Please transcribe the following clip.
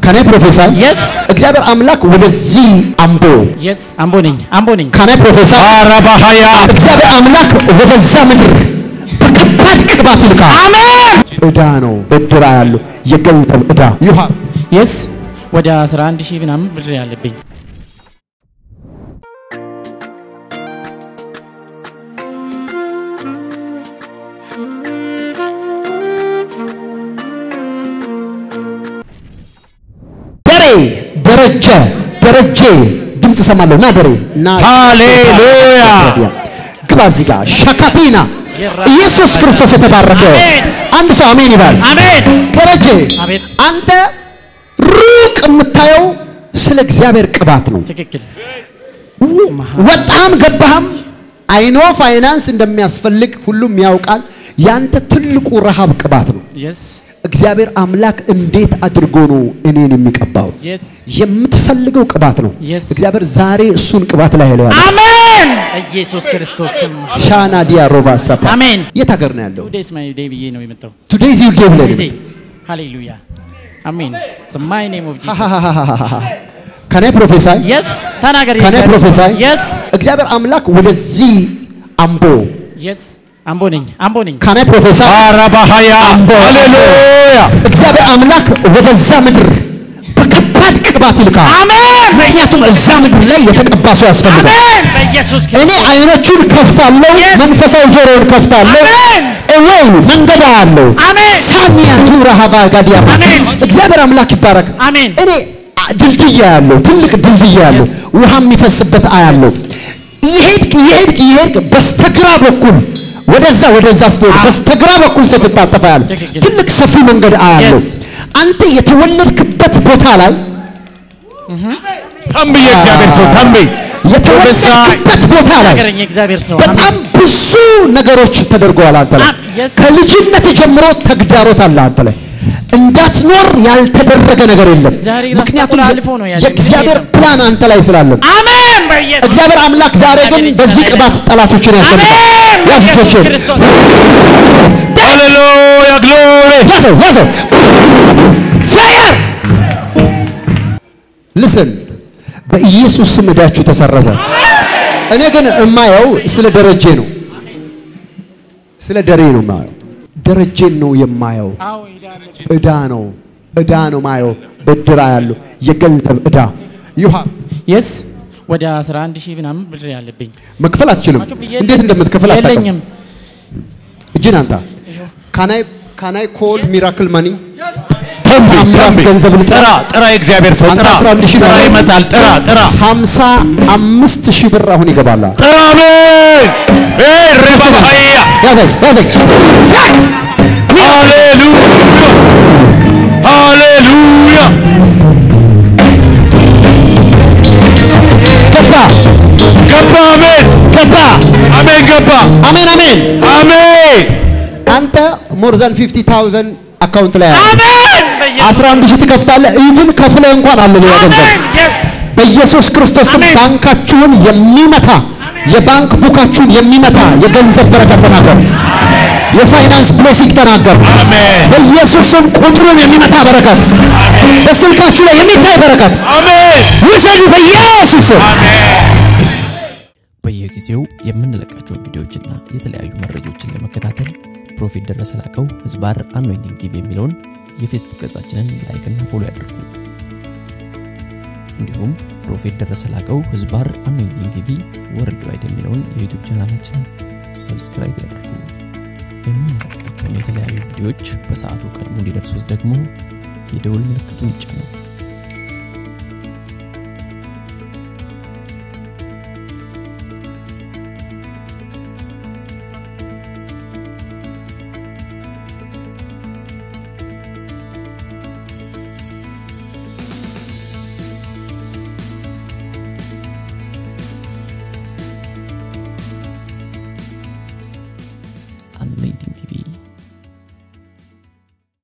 ከናይ ፕሮፌሰር Yes. እግዚአብሔር አምላክ ወደዚህ አምቦ የስ አምቦ ነኝ አምቦ ነኝ ከናይ ፕሮፌሰር አረባሃያ እግዚአብሔር አምላክ ወደዛ ምድር በከባድ ቅባት ይልካል። አሜን ዕዳ ነው ብድር ያለው የገንዘብ ዕዳ ይሃ የስ ወደ 11 ሺህ ምናምን ብር ያለብኝ ደሬ ደረጀ ደረጀ ድምፅ ሰማለሁ ና ደሬ ና ሃሌሉያ። ግባ እዚህ ጋር ሸካቲና ኢየሱስ ክርስቶስ የተባረከ አሜን። አንድ ሰው አሜን ይባል አሜን ደረጀ አሜን አንተ ሩቅ የምታየው ስለ እግዚአብሔር ቅባት ነው ትክክል ወጣም ገባህም አይኖ ፋይናንስ እንደሚያስፈልግ ሁሉም ያውቃል ያንተ ትልቁ ረሃብ ቅባት ነው የስ እግዚአብሔር አምላክ እንዴት አድርጎ ነው እኔን የሚቀባው የስ የምትፈልገው ቅባት ነው Yes. እግዚአብሔር ዛሬ እሱን ቅባት ላይ ያለው አሜን ኢየሱስ ክርስቶስ ስም ሻና ዲያ ሮባ ሰፓ አሜን የት ሀገር ነው ያለው ቱዴስ ማይ ዴይ ብዬ ነው የመጣው ቱዴይ ዚል ዴይ ብለህ ዴይ ሃሌሉያ አሜን ማይ ኔም ኦፍ ጂሰስ ከናይ ፕሮፌሳይ የስ ተናገር ከናይ ፕሮፌሳይ የስ እግዚአብሔር አምላክ ወደዚህ አምቦ የስ አምቦ ነኝ አምቦ ነኝ ከናይ ፕሮፌሳይ አረባሃያ ሃሌሉያ እግዚአብሔር አምላክ ወደዛ ምድር በከባድ ቅባት ይልካል አሜን ምክንያቱም እዛ ምድር ላይ የተቀባ ሰው ያስፈልጋል አሜን በኢየሱስ እኔ ክርስቶስ አይኖቹን ከፍታለሁ Yes. መንፈሳዊ ጆሮውን ከፍታለሁ አሜን እወይ መንገድ አለው አሜን ሳሚያ ቱራ ሀባ ጋዲያ አሜን። እግዚአብሔር አምላክ ይባረክ አሜን እኔ አ- ድልድይ ያለው ትልቅ ድልድይ ያለው Yes. ውሃ የሚፈስበት አያለው ይሄድክ ይሄድክ ይሄድክ በስተግራ በኩል ወደዛ ወደዛ ስትሄድ በስተግራ በኩል ስትታጠፋ ያለ ትክክል። ትልቅ ሰፊ መንገድ አያለው Yes. አንተ የተወለድክበት ቦታ ላይ ተንብዬ እግዚአብሔር ሰው ተንብይ የተወለድክበት ቦታ ላይ ነገረኝ የእግዚአብሔር ሰው በጣም ብዙ ነገሮች ተደርገዋል አንተ ላይ አም- yes. ከልጅነት ጀምሮ ተግዳሮት አለ አንተ ላይ እንዳትኖር ያልተደረገ ነገር የለም ዛሬ ራሱ ምክንያቱም ተቆላልፎ ነው ያለኝ። የእግዚአብሔር ፕላን አንተ ላይ ስላለ አሜን በኢየሱስ እግዚአብሔር አምላክ ዛሬ ግን እግዚአብሔር በዚህ ይችላል። ቅባት ጠላቶችን ያሸንፋል አሜን ያዝ በኢየሱስ እጆችን ክርስቶስ ሃሌሉያ ግሎሪ ያዘው ያዘው ፋየር ልስን በኢየሱስ ስም ዕዳችሁ ተሰረዘ እኔ ግን እማየው ስለ ደረጀ ነው ስለ ደሬ ነው የማየው ደረጀን ነው የማየው አዎ ይዳለ ዕዳ ነው ዕዳ ነው ማየው ብድር ያለው የገንዘብ ዕዳ ይሃ የስ ወደ 11 ሺህ ምናምን ብር ያለብኝ መክፈል አትችልም መክፈል እንዴት እንደምትከፍል አታውቅም የለኝም እጅን አንተ ካናይ ካናይ ኮል ሚራክል ማኒ ተንብይ አምላክ ተንብይ ገንዘብ ልጥራ ጥራ ጥራ የእግዚአብሔር ሰው አንተ ጥራ 11 ሺህ ጥራ ነው። ይመጣል ጥራ ጥራ ሀምሳ አምስት ሺህ ብር አሁን ይገባል ጥራ አሜን ኤይ ረባሃያ ያዘኝ ያዘኝ ሃሌሉያ ሃሌሉያ ገባ ገባ አሜን ገባ አሜን ገባ አሜን አሜን አሜን አንተ ሞር ዛን 50000 አካውንት ላይ አለ አሜን በኢየሱስ 11 ሺህ ትከፍታለህ ኢቭን ከፍለህ እንኳን አለ ሌላ ገንዘብ አሜን የስ በኢየሱስ ክርስቶስ ስም አሜን። ባንካችሁን የሚመታ የባንክ ቡካችሁን የሚመታ የገንዘብ በረከት ተናገር። የፋይናንስ ብሌሲንግ ተናገር። አሜን በኢየሱስ ስም ቁጥሩን የሚመታ በረከት በስልካችሁ ላይ የሚታይ በረከት አሜን ውሰዱ በኢየሱስ ስም። በየጊዜው የምንለቃቸውን ቪዲዮዎችና የተለያዩ መረጃዎችን ለመከታተል ፕሮፌት ደረሰ ላቀው ህዝባር አኖይንቲንግ ቲቪ የሚለውን የፌስቡክ ገጻችንን ላይክና ፎሎ ያድርጉ። እንዲሁም ፕሮፌት ደረሰ ላቀው ህዝባር አኖይንቲንግ ቲቪ ወርልድ ዋይድ የሚለውን የዩቱብ ቻናላችንን ሰብስክራይብ ያድርጉ። የምንለቃቸውን የተለያዩ ቪዲዮዎች በሰዓቱ ቀድሞ እንዲደርሱት ደግሞ የደውል ምልክቱን ይጫኑ።